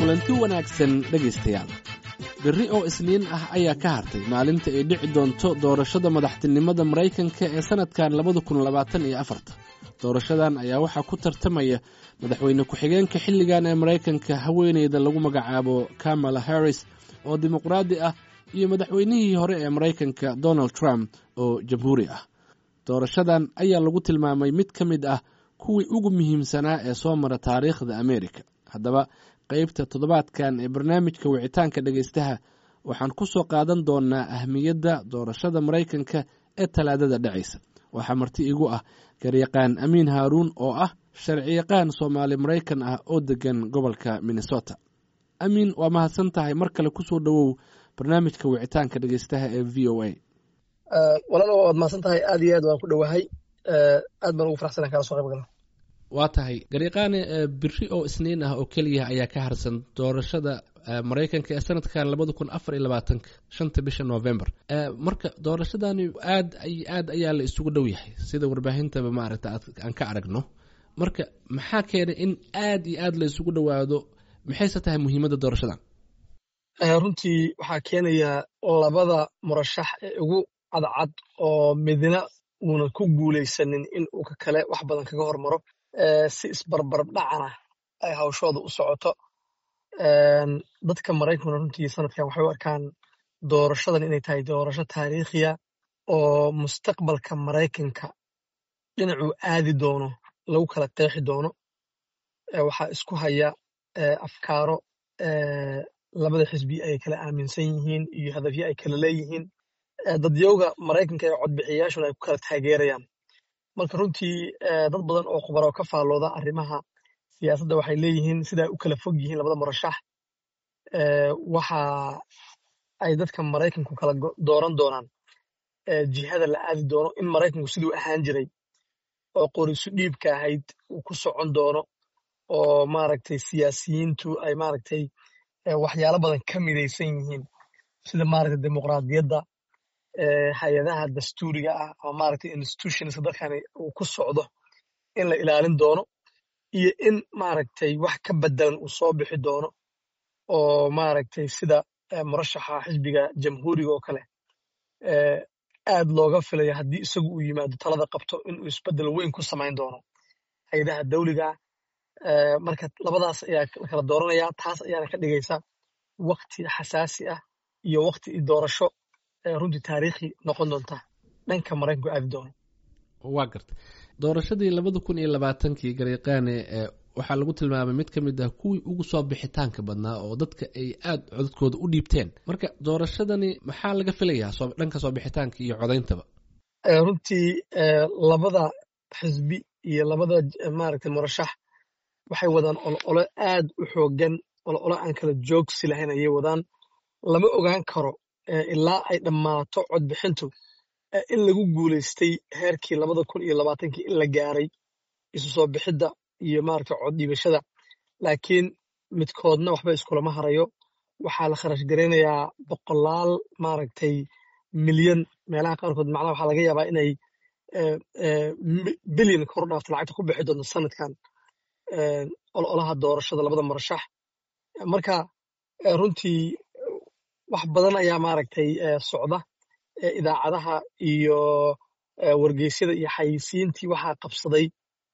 kulanti wanaagsan dhegaystayaal berri oo isniin ah ayaa ka hartay maalinta ay dhici doonto doorashada madaxtinimada maraykanka ee sannadkan labada kun labaatan iyo afarta doorashadan ayaa waxaa ku tartamaya madaxweyne ku-xigeenka xilligan ee maraykanka haweeneyda lagu magacaabo kamala harris oo dimuqraadi ah iyo madaxweynihii hore ee maraykanka donald trump oo jamhuuri ah doorashadan ayaa lagu tilmaamay mid ka mid ah kuwii ugu muhiimsanaa ee soo mara taariikhda amerika haddaba qaybta toddobaadkan ee barnaamijka wicitaanka dhegaystaha waxaan ku soo qaadan doonaa ahmiyadda doorashada maraykanka ee talaadada dhacaysa waxaa marti igu ah garyaqaan amiin haaruun oo ah sharciyaqaan soomaali maraykan ah oo degan gobolka minnesota amiin waa mahadsan tahay mar kale kusoo dhowow barnaamijka wicitaanka dhegaystaha ee v o a walaal waad mahadsan tahay aad iyo aad waan ku dhowahay aad baan ugu faraxsana kala soo qayb gala waa tahay garyaqaane biri oo isniin ah oo keliya ayaa ka harsan doorashada maraykanka ee sanadkan labada kun afar iyo labaatanka shanta bisha november marka doorashadani aad aad ayaa la isugu dhow yahay sida warbaahintaba maaragta aan ka aragno marka maxaa keenay in aad iyo aad la isugu dhowaado maxayse tahay muhiimadda doorashadan runtii waxaa keenaya labada murashax ee ugu cadcad oo midna uuna ku guulaysanin in uu ka kale wax badan kaga hormaro si isbarbarab dhacana ay hawshooda u socoto dadka maraykankuna runtii sanadkan waxay u arkaan doorashadan inay tahay doorasho taariikhiya oo mustaqbalka maraykanka dhinacuu aadi doono lagu kala qeexi doono waxaa isku haya afkaaro labada xisbi ay kala aaminsan yihiin iyo hadafyo ay kala leeyihiin dadyowga maraykanka ee codbixiyayaashuna ay ku kala taageerayaan marka runtii dad badan oo khubaro ka faallooda arrimaha siyaasadda waxay leeyihiin siday u kala fog yihiin labada murashax waxa ay dadka maraykanku kala dooran doonaan jihada la aadi doono in maraykanku siduu ahaan jiray oo qorisu dhiibka ahayd uu ku socon doono oo maaragtay siyaasiyiintu ay maaragtay waxyaalo badan ka midaysan yihiin sida maaragtay dimuqraadiyadda hay-adaha dastuuriga ah ama maaragtay institutionska dalkani uu ku socdo in la ilaalin doono iyo in maaragtay wax ka bedelan uu soo bixi doono oo maaragtay sida murashaxa xisbiga jamhuuriga oo kale aad looga filayo haddii isagu uu yimaado talada qabto inuu isbedel weyn ku samayn doono hay-adaha dawliga marka labadaas ayaa la kala dooranaya taas ayaana ka dhigaysa wakti xasaasi ah iyo wakti doorasho runtii taariikhi noqon doonta dhanka maraykanku aadi doono waa garta doorashadii labada kun iyo labaatankii garyaqaane waxaa lagu tilmaamay mid ka mid ah kuwii ugu soo bixitaanka badnaa oo dadka ay aad codadkooda u dhiibteen marka doorashadani maxaa laga filayaa dhanka soo bixitaanka iyo codayntaba runtii labada xisbi iyo labada maaragtay murashax waxay wadaan olole aad u xoogan olole aan kala joogsi lahayn ayay wadaan lama ogaan karo ilaa ay dhammaato codbixintu in lagu guulaystay heerkii labada kun iyo labaatankii in la gaaray isu soo bixidda iyo maaragtay cod dhiibashada laakiin midkoodna waxba iskulama harayo waxaa la kharash garaynayaa boqolaal maaragtay milyan meelaha qaarkood macnaha waxaa laga yaabaa inay bilyan kor dhaafta lacagta ku bixi doonto sanadkan ololaha doorashada labada murashax marka runtii wax badan ayaa maaragtay socda idaacadaha iyo wargeysyada iyo xayisiintii waxaa qabsaday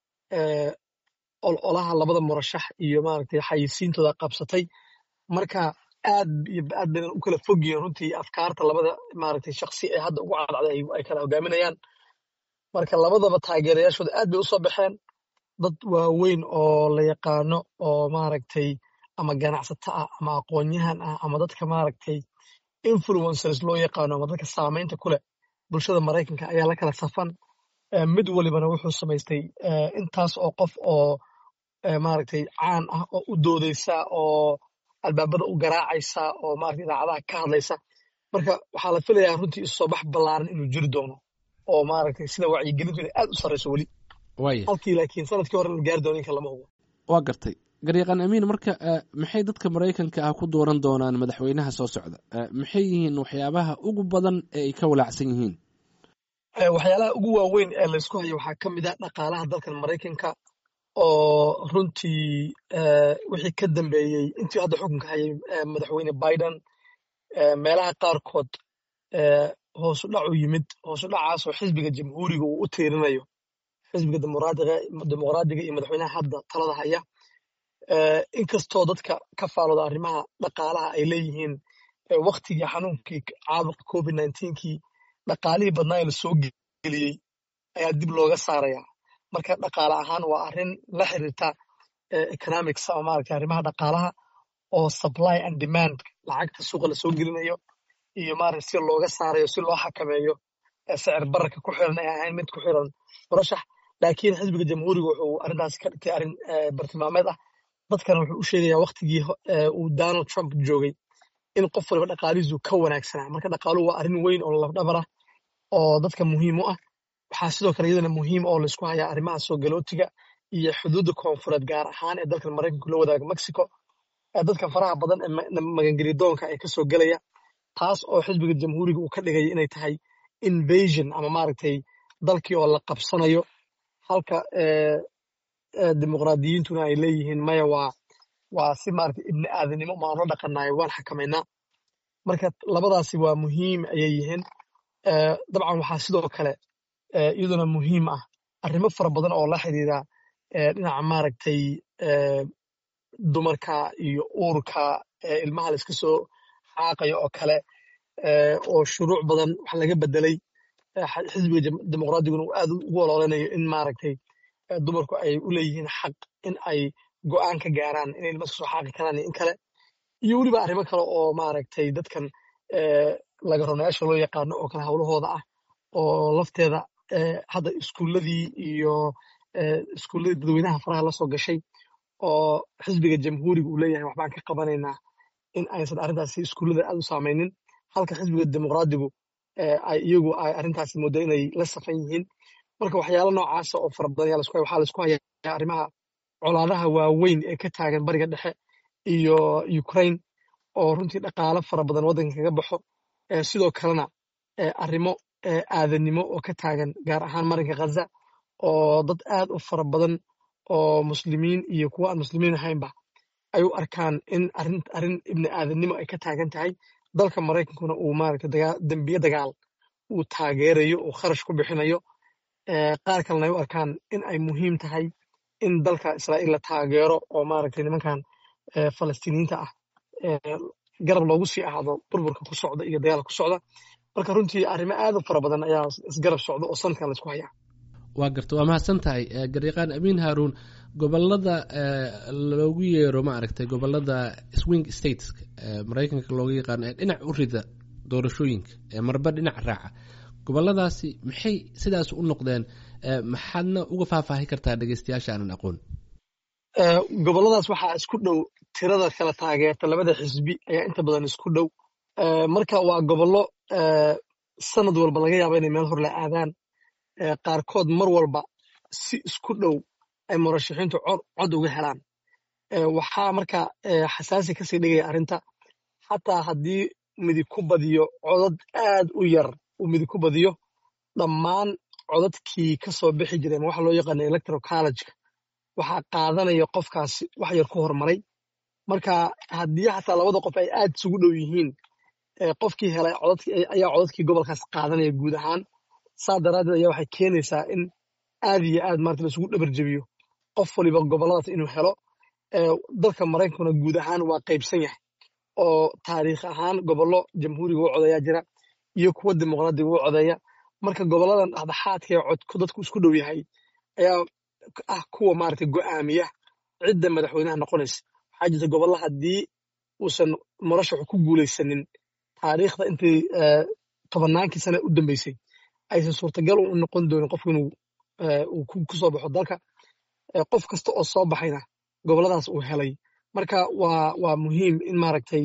ololaha labada murashax iyo maaragtay xayisiintooda qabsatay marka aad iyo aad baynan u kala fog yihiin runtii afkaarta labada maaragtay shaksi ee hadda ugu cadcday ay kala hogaaminayaan marka labadaba taageerayaashooda aad bay u soo baxeen dad waaweyn oo la yaqaano oo maaragtay ama ganacsato ah ama aqoonyahan ah ama dadka maaragtay influencers loo yaqaano ama dadka saamaynta ku leh bulshada maraykanka ayaa la kala safan mid walibana wuxuu samaystay intaas oo qof oo maaragtay caan ah oo u doodaysa oo albaabada u garaacaysa oo maaragtay idaacadaha ka hadlaysa marka waxaa la filayaa runtii isu soo bax ballaaran inuu jiri doono oo maaragtay sida wacyigelintu inay aad u sarrayso weli halkii laakiin sanadkii hore la gaari doono inka lama hubo waa gartay garyaqaan amiin marka maxay dadka maraykanka ah ku dooran doonaan madaxweynaha soo socda maxay yihiin waxyaabaha ugu badan ee ay ka walaacsan yihiin waxyaalaha ugu waaweyn ee laysku hayo waxaa ka mid ah dhaqaalaha dalkan maraykanka oo runtii wixii ka dambeeyey intii hadda xukunka hayay madaxweyne biden meelaha qaarkood hoosu dhac u yimid hoosu dhacaasoo xisbiga jamhuuriga uu u tiirinayo xisbiga dimuqraadiga iyo madaxweynaha hadda talada haya inkastoo dadka ka faalooda arrimaha dhaqaalaha ay leeyihiin waktigii xanuunkii caabuqa covid kii dhaqaalihii badnaa ee lasoo geliyey ayaa dib looga saaraya marka dhaqaale ahaan waa arrin la xiriirta economics ama maaragtay arrimaha dhaqaalaha oo supply and demand lacagta suuqa lasoo gelinayo iyo maaragtay si looga saarayo si loo xakameeyo sicir bararka ku xiran ay ahayn mid ku xiran murashax laakiin xisbiga jamhuuriga wuxuu arrintaas ka dhigtay arrin bartilmaameed ah dadkana wuxuu u sheegayaa waktigii uu donald trump joogay in qof waliba dhaqaalihiisu ka wanaagsanaa marka dhaqaaluhu waa arrin weyn oo lafdhabar ah oo dadka muhiim u ah waxaa sidoo kale iyadana muhiim oo laysku hayaa arrimaha soo galootiga iyo xuduudda koonfureed gaar ahaan ee dalkan maraykanku la wadaaga mexico dadka faraha badan ee magangelidoonka ee kasoo gelaya taas oo xisbiga jamhuuriga uu ka dhigaya inay tahay invasion ama maaragtay dalkii oo la qabsanayo halka dimuqraadiyiintuna ay leeyihiin maya waa waa si maaragtay ibni aadanimo maan la dhaqanayo waan xakamaynaa marka labadaasi waa muhiim ayay yihiin dabcan waxaa sidoo kale iyaduna muhiim ah arrimo fara badan oo la xiriira dhinaca maaragtay dumarka iyo uurka ilmaha la iska soo xaaqayo oo kale oo shuruuc badan wax laga bedelay xisbiga dimuqraadiguna uu aad ugu ololeynayo in maaragtay dumarku ay u leeyihiin xaq in ay go'aan ka gaaraan inay ilma soo xaaqi karaan iyo in kale iyo weliba arrimo kale oo maaragtay dadkan laga ronayaasha loo yaqaano oo kale howlahooda ah oo lafteeda hadda iskuuladii iyo iskuulladii dadweynaha faraha la soo gashay oo xisbiga jamhuuriga uu leeyahay waxbaan ka qabanaynaa in aysan arrintaasi iskuullada aad u saamaynin halka xisbiga dimuqraadigu ay iyagu ay arrintaasi mooda inay la safan yihiin marka waxyaalo noocaasa oo fara badan waxaa laisku hayaa arrimaha colaadaha waaweyn ee ka taagan bariga dhexe iyo ukraine oo runtii dhaqaalo fara badan waddanka kaga baxo sidoo kalena arrimo aadanimo oo ka taagan gaar ahaan marinka khaza oo dad aad u fara badan oo muslimiin iyo kuwa aan muslimiin ahaynba ay u arkaan in arrin ibni aadanimo ay ka taagan tahay dalka maraykankuna uu maaragtay dembiye dagaal uu taageerayo uu kharash ku bixinayo qaar kalena ay u arkaan in ay muhiim tahay in dalka israa'iil la taageero oo maaragtay nimankan falastiiniyiinta ah garab loogu sii ahaado burburka ku socda iyo dagaalka ku socda marka runtii arrimo aad u fara badan ayaa isgarab socda oo sanadkan laysku hayaa waa garta waa mahadsan tahay garyaqaan amiin haaruun gobolada loogu yeero ma aragtay gobolada swing states maraykanka looga yaqaano ee dhinac u rida doorashooyinka ee marba dhinac raaca goboladaasi maxay sidaas u noqdeen maxaadna uga faahfaahi kartaa dhegeystayaasha aanan aqoon goboladaas waxaa isku dhow tirada kala taageerta labada xisbi ayaa inta badan isku dhow marka waa gobollo sanad walba laga yaaba inay meel hor la aadaan qaarkood mar walba si isku dhow ay murashaxiintu cod uga helaan waxaa marka xasaasi kasii dhigaya arrinta xataa haddii midig ku badiyo codad aad u yar uu midig ku badiyo dhammaan codadkii ka soo bixi jireen waxa loo yaqaana electoral collegeka waxaa qaadanaya qofkaasi wax yar ku hormaray marka haddii xataa labada qof ay aad isugu dhow yihiin qofkii helay ayaa codadkii gobolkaas qaadanaya guud ahaan saa daraaddeed ayaa waxay keenaysaa in aad iyo aad maarata laisugu dhabar jebiyo qof waliba goboladaas inuu helo dalka maraykankuna guud ahaan waa qaybsan yahay oo taariikh ahaan gobollo jamhuuriga u codeeyaa jira iyo kuwa dimuqraadiga u codeeya marka goboladan dhexdhexaadka ee codku dadku isku dhow yahay ayaa ah kuwa maarata go'aamiya cidda madaxweynaha noqonaysa waxaa jirta gobollo haddii uusan murashaxu ku guulaysanin taariikhda intii tobannaankii sane u dambeysay aysan suurtagal u noqon doonin qofku inuu uu ku soo baxo dalka qof kasta oo soo baxayna goboladaas uu helay marka waa waa muhiim in maaragtay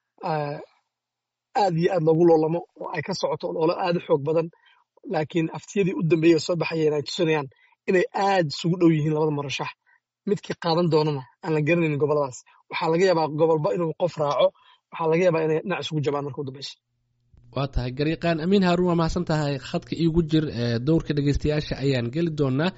aad iyo aad loogu loolamo oo ay ka socoto loolo aad u xoog badan laakiin aftiyadii u dambeeyey soo baxayeen ay tusinayaan inay aad isugu dhow yihiin labada murashax midkii qaadan doonana aan la garanaynin goboladaas waxaa laga yaabaa gobolba inuu qof raaco waxaa laga yaabaa inay dhinac isugu jabaan marka u dambeysa waa tahay garyaqaan amiin haaruun waa mahadsan tahay khadka iigu jir dowrka dhegeystayaasha ayaan geli doonaa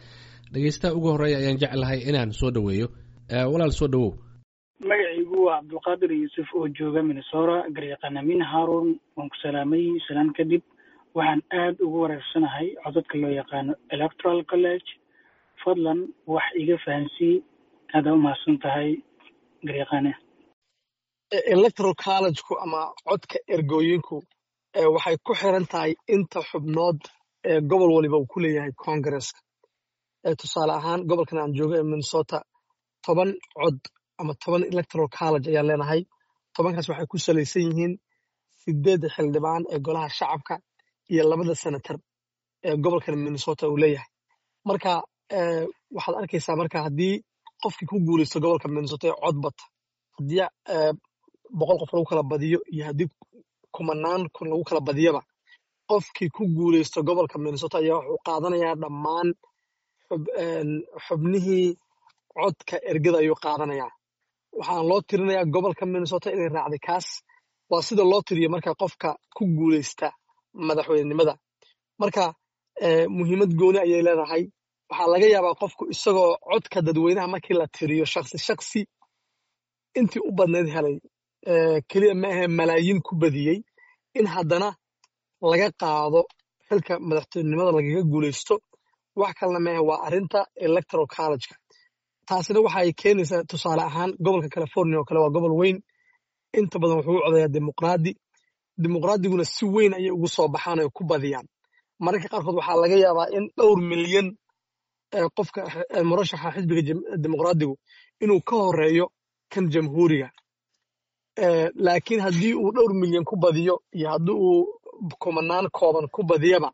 dhegeystaha ugu horreeya ayaan jeclahay inaan soo dhoweeyo walaal soo dhowow magacaygu waa cabdulqaadir yuusuf oo jooga minnesora garyaqaan amin haarun waan ku salaamay salaan kadib waxaan aada ugu wareersanahay codadka loo yaqaano electoral college fadlan wax iga fahansii aada umahadsan tahay garyaqaane electoral collegeku ama codka ergooyinku waxay ku xiran tahay inta xubnood ee gobol waliba uu ku leeyahay congresska tusaale ahaan gobolkan aan joogo ee minnesota toban cod ama toban electoral college ayaan leenahay tobankaas waxay ku salaysan yihiin sideedda xildhibaan ee golaha shacabka iyo labada senator ee gobolkan minnesota uu leeyahay marka waxaad arkaysaa marka haddii qofkii ku guulaysto gobolka minnesota ee cod bata haddii boqol qof lagu kala badiyo iyo haddii kumanaan kun lagu kala badiyaba qofkii ku guulaysto gobolka minnesota ayaa wuxuu qaadanayaa dhammaan xubnihii codka ergada ayuu qaadanayaa waxaan loo tirinayaa gobolka minnesota inay raacday kaas waa sida loo tiriyo marka qofka ku guulaysta madaxweynenimada marka muhiimad gooni ayay leedahay waxaa laga yaabaa qofku isagoo codka dadweynaha markii la tiriyo shaksi shaksi intii u badnayd helay keliya ma ahe malaayiin ku badiyey in haddana laga qaado xilka madaxtinimada lagaga guulaysto wax kalena maahe waa arrinta electoral collegeka taasina waxay keenaysaa tusaale ahaan gobolka california oo kale waa gobol weyn inta badan wuxuu u codayaa dimuqraadi dimuqraadiguna si weyn ayay ugu soo baxaan oy ku badiyaan mararka qaarkood waxaa laga yaabaa in dhowr milyan qofka murashaxa xisbiga dimuqraadigu inuu ka horeeyo kan jamhuuriga laakiin haddii uu dhowr milyan ku badiyo iyo haddii uu kumanaan kooban ku badiyaba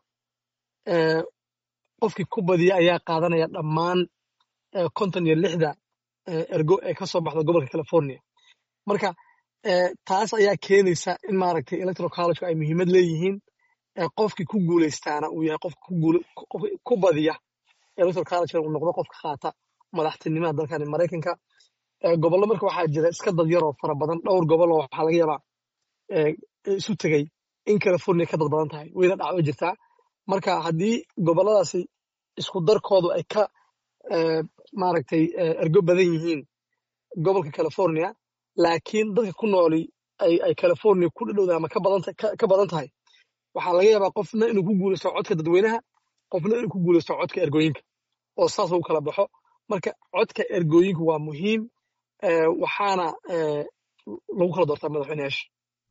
qofkii ku badiya ayaa qaadanaya dhammaan konton iyo lixda ergo ee ka soo baxda gobolka california marka taas ayaa keenaysa in maaragtay electoral collegeka ay muhiimad leeyihiin qofkii ku guulaystaana uu yahay qofka ku badiya electoral collegeka uu noqdo qofka qaata madaxtinimada dalkani maraykanka gobollo marka waxaa jira iska dad yaroo fara badan dhowr gobol oo waxaa laga yaabaa isu tegey in california ka dad badan tahay wayna dhacdo jirtaa marka haddii gobolladaasi isku darkoodu ay ka maaragtay ergo badan yihiin gobolka california laakiin dadka ku nooli ay california ku dhadhowda ama ka badan tahay waxaa laga yaabaa qofna inuu ku guulaysto codka dadweynaha qofna inuu ku guulaysto codka ergooyinka oo saas u kala baxo marka codka ergooyinku waa muhiim waxaana lagu kala doortaa madaxweyneyaasha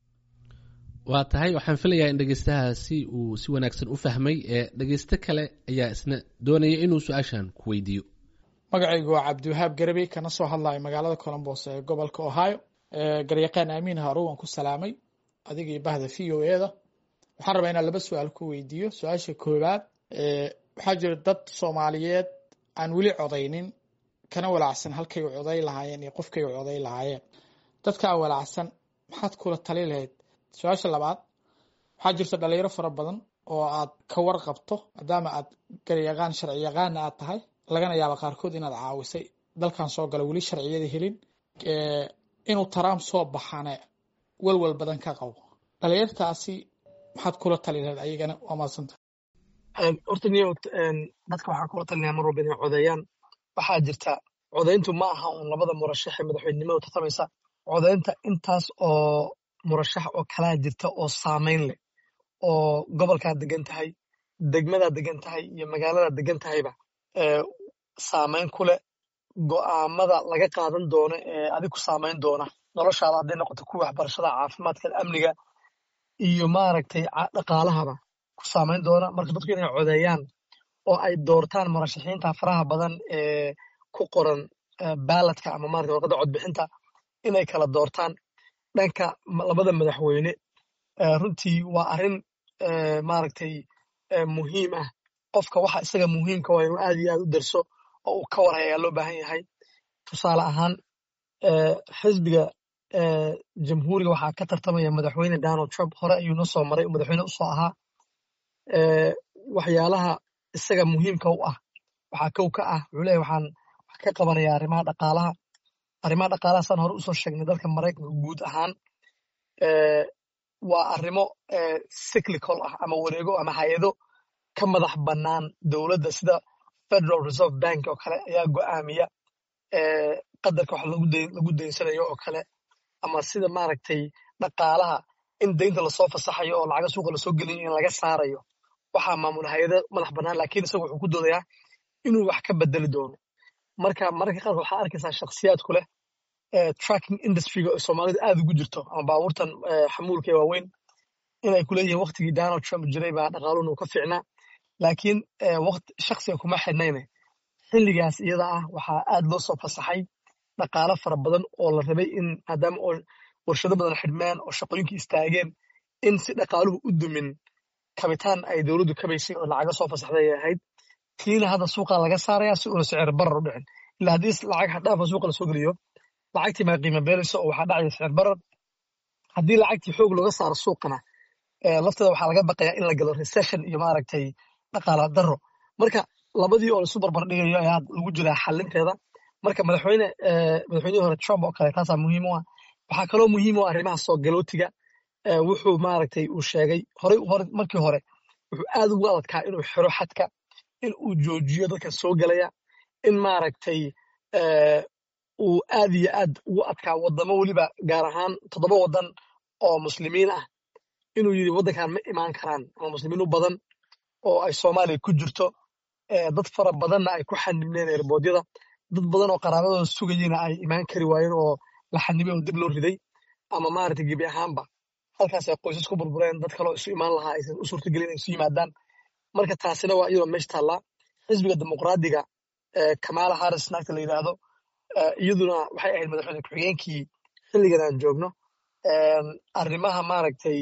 waa tahay waxaan filayaa in dhegeystahaasi uu si wanaagsan u fahmay ee dhegeysto kale ayaa isna doonaya inuu su-aashan ku weydiiyo magacaygu waa cabdiwahaab garabey kana soo hadlayo magaalada colombos ee gobolka ohio garyaqaan aamiin harow waan ku salaamay adigii bahda v o e da waxaan rabaa inaan laba su-aal ku weydiiyo su-aasha koowaad waxaa jira dad soomaaliyeed aan weli codaynin kana walaacsan halkay u coday lahaayeen iyo qofkay u coday lahaayeen dadkaa walaacsan maxaad kula tali lahayd su-aasha labaad waxaa jirta dhalinyaro fara badan oo aad ka warqabto maadaama aad garyaqaan sharci yaqaana aad tahay lagana yaaba qaarkood inaad caawisay dalkan soo gala weli sharciyada helin inuu taraam soo baxane walwal badan ka qabo dhalinyartaasi maxaad kula tali lahayd ayagana waa maadsanta horta niyo dadka waxaa kula talinaya mar walba inay codeeyaan waxaa jirta codayntu ma aha uun labada murashax ee madaxweynenimada tartamaysa codaynta intaas oo murashax oo kalaa jirta oo saamayn leh oo gobolkaad degan tahay degmadaad degan tahay iyo magaaladaa degan tahayba saamayn ku leh go'aamada laga qaadan doono ee adig ku saamayn doona noloshaada hadday noqoto kuwa waxbarashada caafimaadka amniga iyo maaragtay dhaqaalahaba ku saamayn doona marka dadku inay codeeyaan oo ay doortaan murashaxiinta faraha badan ee ku qoran baaladka ama maarata warqadda codbixinta inay kala doortaan dhanka labada madaxweyne runtii waa arrin maaragtay muhiim ah qofka waxa isaga muhiimka waa inuu aad iyo aad u darso oo uu ka warhay ayaa loo baahan yahay tusaale ahaan xisbiga jamhuuriga waxaa ka tartamaya madaxweyne donald trump hore ayuu noo soo maray madaxweyne usoo ahaa waxyaalaha isaga muhiimka u ah waxaa kow ka ah wuxuu leeyahy waxaan wax ka qabanaya arrimaha dhaqaalaha arrimaha dhaqaalaha saan hore usoo sheegnay dalka maraykanka guud ahaan waa arrimo cyclical ah ama wareego ama hay-ado ka madax bannaan dowladda sida federal reserve bank oo kale ayaa go'aamiya qadarka wax lagu daynsanayo oo kale ama sida maaragtay dhaqaalaha in daynta lasoo fasaxayo oo lacaga suuqa lasoo gelinayo in laga saarayo waxaa maamula hay-ada madax bannaan laakiin isaga wuxuu ku doodayaa inuu wax ka bedeli doono marka mararka qaarkood waxaa arkaysaa shakhsiyaadku leh tracking industryga oo soomaalidu aad ugu jirto ama baabuurtan xamuulka ee waaweyn inay ku leeyihiin waktigii donald trump jiray baa dhaqaaluhuna uu ka fiicnaa laakiin waqti shakhsiga kuma xidhnayne xilligaas iyada ah waxaa aad loo soo fasaxay dhaqaalo fara badan oo la rabay in maadaama oo warshado badan xidhmeen oo shaqooyinkii istaageen in si dhaqaaluhu u dumin kabitaan ay dowladdu kabaysay oo lacaga soo fasaxday ay ahayd tiina hadda suuqa laga saaraya si uuna sicir barar u dhicin ilaa haddii lacag xaddhaafa suuqa lasoo geliyo lacagtii maa qiimo beelayso oo waxaa dhacaya sicir barar haddii lacagtii xoog looga saaro suuqana lafteeda waxaa laga baqayaa in la galo recession iyo maaragtay dhaqaala daro marka labadii oo laisu barbar dhigayo ayaa lagu jiraa xalinteeda marka madaxweyne madaxweynihii hore trump oo kale taasaa muhiim u ah waxaa kaloo muhiim u ah arrimaha soo galootiga wuxuu maaragtay uu sheegay horey hore markii hore wuxuu aad ugu adadkaa inuu xiro xadka in uu joojiyo dadka soo gelaya in maaragtay uu aad iyo aad ugu adkaa wadamo weliba gaar ahaan toddoba waddan oo muslimiin ah inuu yidhi waddankan ma imaan karaan ama muslimiin u badan oo ay soomaaliya ku jirto dad fara badanna ay ku xanibneen erboodyada dad badan oo qaraabadooda sugayeyna ay imaan kari waayeen oo la xanibay oo dib loo riday ama maaragtay gebi ahaanba halkaas ay qoysas ku burbureen dad kaloo isu imaan lahaa aysan u suurtagelin inay isu yimaadaan marka taasina waa iyadoo meesha taallaa xisbiga dimuqraadiga kamala harris naagta la yidhaahdo iyaduna waxay ahayd madaxweyne ku-xigeenkii xilligan aan joogno arrimaha maaragtay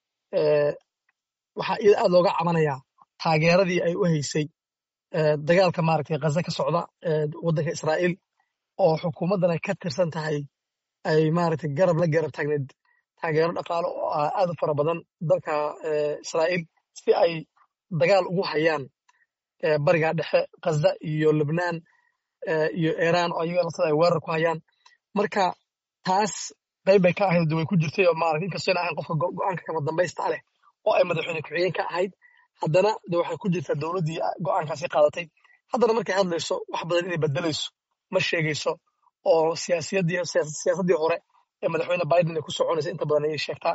waxaa iyada aad looga cabanayaa taageeradii ay u haysay dagaalka maaragtay ghaza ka socda waddanka israa'iil oo xukuumaddan ay ka tirsan tahay ay maaragtay garab la garab taagneed taageero dhaqaalo oo ah aad u fara badan dalka israa'iil si ay dagaal ugu hayaan bariga dhexe ghaza iyo lebnaan iyo iiraan oo ayaga laftada ay weerar ku hayaan marka taas qayb bay ka ahayd way ku jirtay oo maaragtay inkastoo ahayn qofka go'aanka kama dambaysta leh oo ay madaxweyne ku-xigeen ka ahayd haddana de waxay ku jirtaa dowladdii go'aankaasi qaadatay haddana markay hadlayso wax badan inay bedelayso ma sheegayso oo siyaasiyaddii siyaasaddii hore ee madaxweyne biden ay ku soconaysa inta badan ayay sheegtaa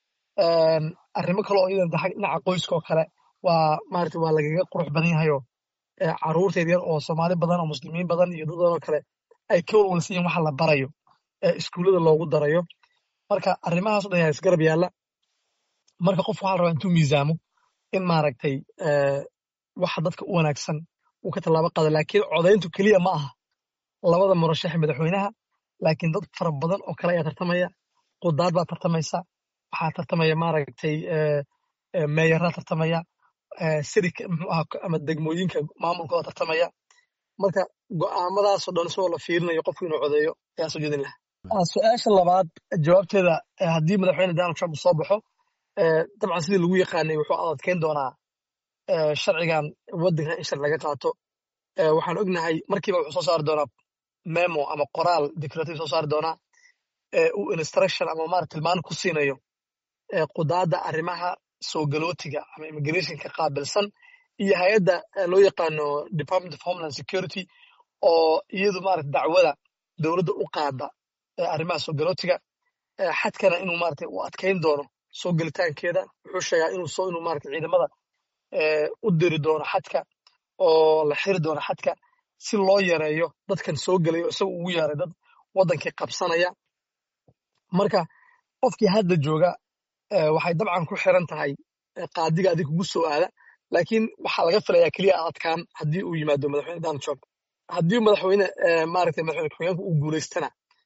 arrimo kale oo iyadan dhinaca qoyska oo kale waa maaragtay waa lagaga qurux badan yahayoo carruurta yaryar oo soomaali badan oo muslimiin badan iyo dad badan oo kale ay ka walwalsan yihin waxa la barayo ee iskuullada loogu darayo marka arrimahaas o dhan yaa isgarab yaalla marka qofku waxaa la rabaa intuu miisaamo in maaragtay waxa dadka u wanaagsan uu ka tallaabo qaado laakiin codayntu keliya ma aha labada murashaxe madaxweynaha laakiin dad fara badan oo kale ayaa tartamaya qudaad baa tartamaysa waxaa tartamaya maaragtay meeyaraa tartamaya sirika muxuu aha ama degmooyinka maamulkooda tartamaya marka go'aamadaasoo dhan isagoo la fiirinayo qofku inuu codeeyo ayaa soo jeedin lahaa su-aasha labaad jawaabteeda haddii madaxweyne donald trump soo baxo dabcan sidii lagu yaqaanay wuxuu adadkeyn doonaa sharcigan waddankan in sharci laga qaato waxaan ognahay markiiba wuxuu soo saari doonaa memo ama qoraal declarative soo saari doonaa uu instruction ama marat tilmaan ku siinayo qudaadda arrimaha soo galootiga ama immigrationka qaabilsan iyo hay-adda loo yaqaano department of homeland security oo iyadu marat dacwada dowladda u qaada arrimaha soo galootiga xadkana inuu maarata u adkeyn doono soo gelitaankeeda wuxuu sheegaa inuu soo inuu maarata ciidamada u diri doono xadka oo la xiri doono xadka si loo yareeyo dadkan soo gelayo isaga ugu yeeray dad waddankii qabsanaya marka qofkii hadda jooga waxay dabcan ku xiran tahay qaadiga adig kugu soo aada laakiin waxaa laga filayaa keliya adadkaan haddii uu yimaado madaxweyne donald trump haddii madaxweyne maaragtay madaxweyne ku-xigeenku uu guulaystana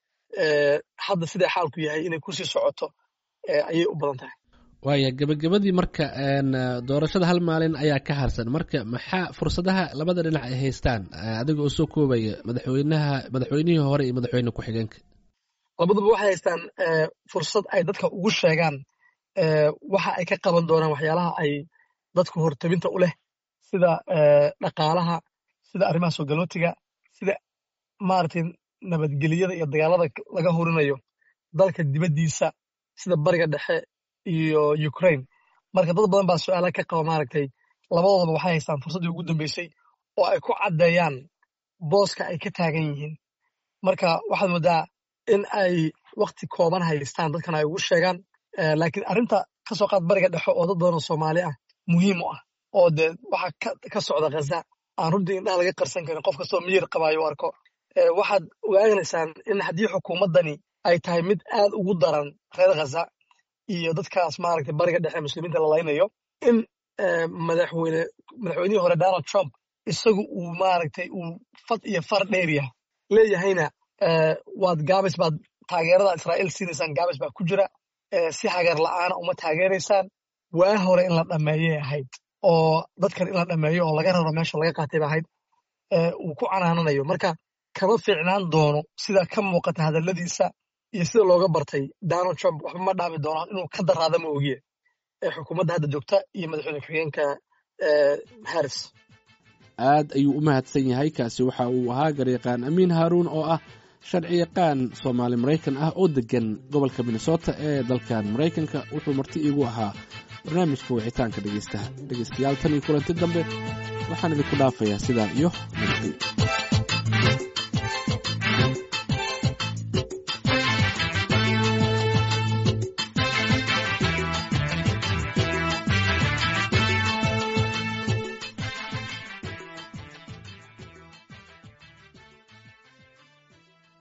hadda siday xaalku yahay inay kusii socoto ayay u badan tahay waaya gebagabadii marka doorashada hal maalin ayaa ka harsan marka maxaa fursadaha labada dhinac ay haystaan adiga oo soo koobaya madaxweynaha madaxweynihii hore iyo madaxweyne ku-xigeenka labaduba waxay haystaan fursad ay dadka ugu sheegaan waxa ay ka qaban doonaan waxyaalaha ay dadku hortabinta u leh sida dhaqaalaha sida arrimaha soo galootiga sida maaragtay nabadgelyada iyo dagaalada laga horinayo dalka dibaddiisa sida bariga dhexe iyo ukraine marka dad badan baa su-aala ka qaba maaragtay labadoodaba waxay haystaan fursaddii ugu dambeysay oo ay ku caddeeyaan booska ay ka taagan yihiin marka waxaad moodaa in ay wakti kooban haystaan dadkan ay ugu sheegaan laakiin arrinta ka soo qaad bariga dhexe oo dad badan oo soomaali ah muhiim u ah oo dee waxa ka socda khaza aan runtii indhaha laga qarsan karin qof kastoo miyir qabaayo u arko waxaad ogaanaysaan in haddii xukuumaddani ay tahay mid aad ugu daran reer khaza iyo dadkaas maaragtay bariga dhexe muslimiinta la laynayo in madaxweyne madaxweynihii hore donald trump isagu uu maaragtay uu fad iyo far dheeryahay leeyahayna waad gaabis baad taageerada israa'iil siinaysaan gaabis baa ku jira si hagar la'aana uma taageeraysaan waa hore in la dhammeeyay ahayd oo dadkan in la dhammeeyo oo laga raro meesha laga qaatay ba ahayd uu ku canaananayo marka kama fiicnaan doono sida ka muuqata hadalladiisa iyo sida looga bartay donald trump waxba ma dhaami doono inuu ka daraada ma ogiye xukuumadda hadda joogta iyo madaxweyne ku-xigeenka harris aad ayuu u mahadsan yahay kaasi waxa uu ahaa garyaqaan amiin haaruun oo ah sharci yaqaan soomaali maraykan ah oo deggan gobolka minnesota ee dalkan maraykanka wuxuu marti iigu ahaa barnaamijka wicitaanka dhegeystaha dhegeystayaal tan iyo kulanti dambe waxaan idinku dhaafayaa sidaa iyo nabadgelyo